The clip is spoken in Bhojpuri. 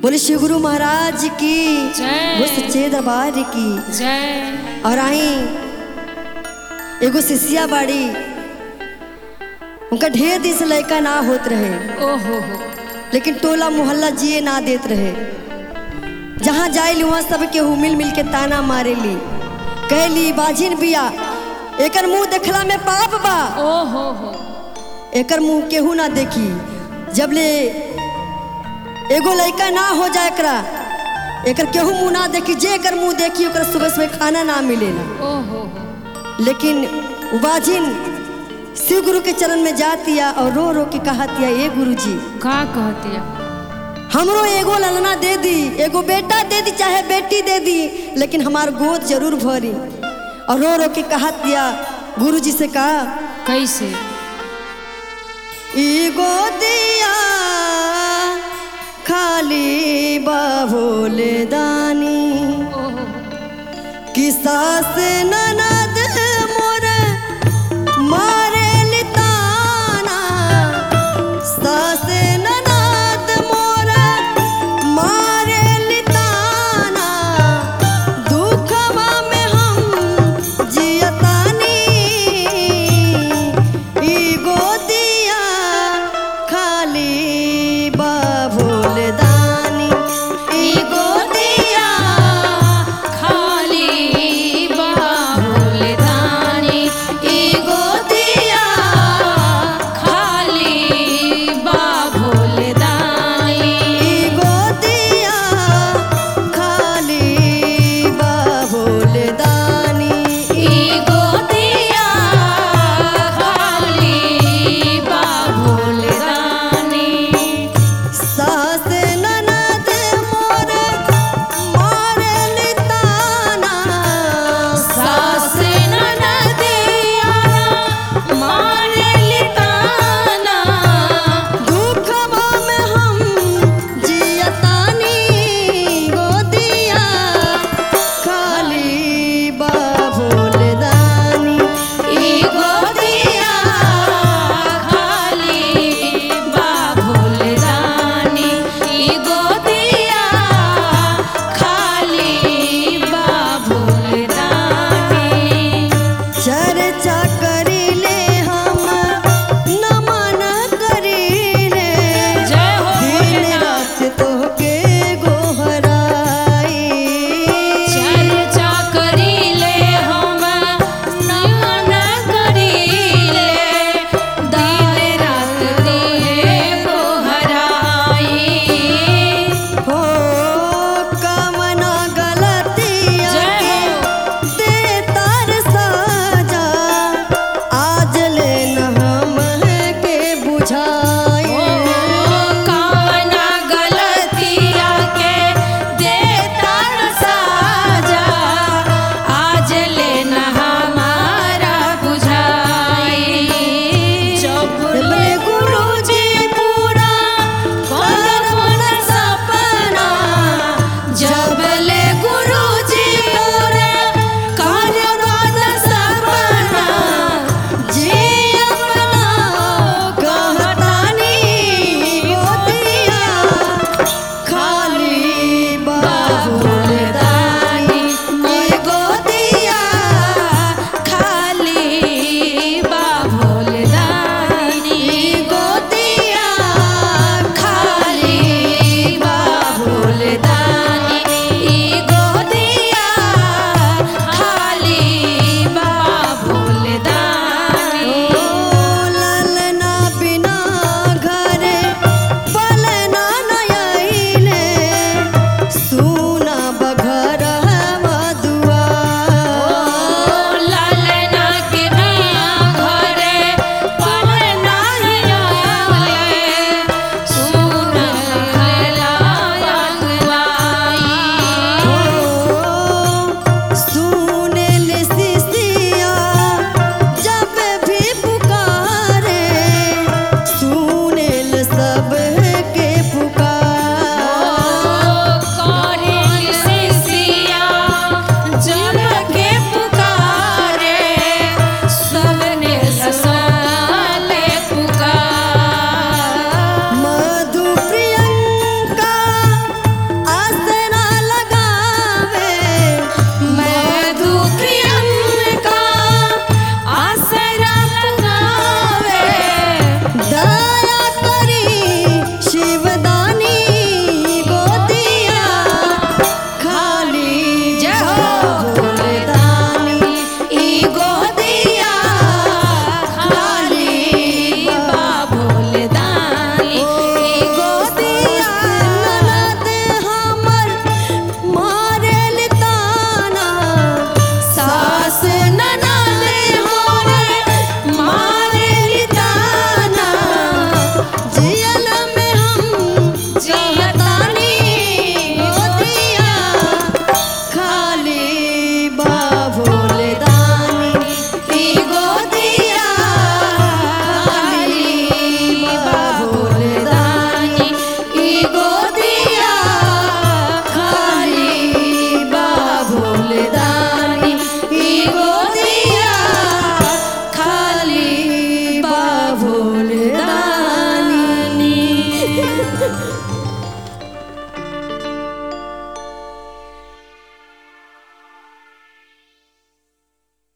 बोले श्री गुरु महाराज की जय। वो सच्चे दरबार की जय और आई एगो शिष्या बाड़ी उनका ढेर दिन से लड़का ना होत रहे ओहो हो लेकिन टोला मोहल्ला जिए ना देत रहे जहाँ जाइली वहाँ सब केहू मिल मिल के ताना मारेली कहली बाजिन बिया एकर मुंह देखला में पाप बा ओहो हो एकर मुंह केहू ना देखी जब ले एगो लड़का ना हो जाए एकरा एकर केहू मुंह ना देखी जे एकर मुंह देखी ओकरा सुबह सुबह खाना ना मिलेला ओहो हो लेकिन उबाजिन शिव गुरु के चरण में जातिया और रो रो के कहतिया ए गुरु जी का कहतिया हमरो एगो ललना दे दी एगो बेटा दे दी चाहे बेटी दे दी लेकिन हमार गोद जरूर भरी और रो रो के कहतिया गुरु जी से कहा कैसे ई गोदिया खाली बाबोले दानी ओहो कि सास न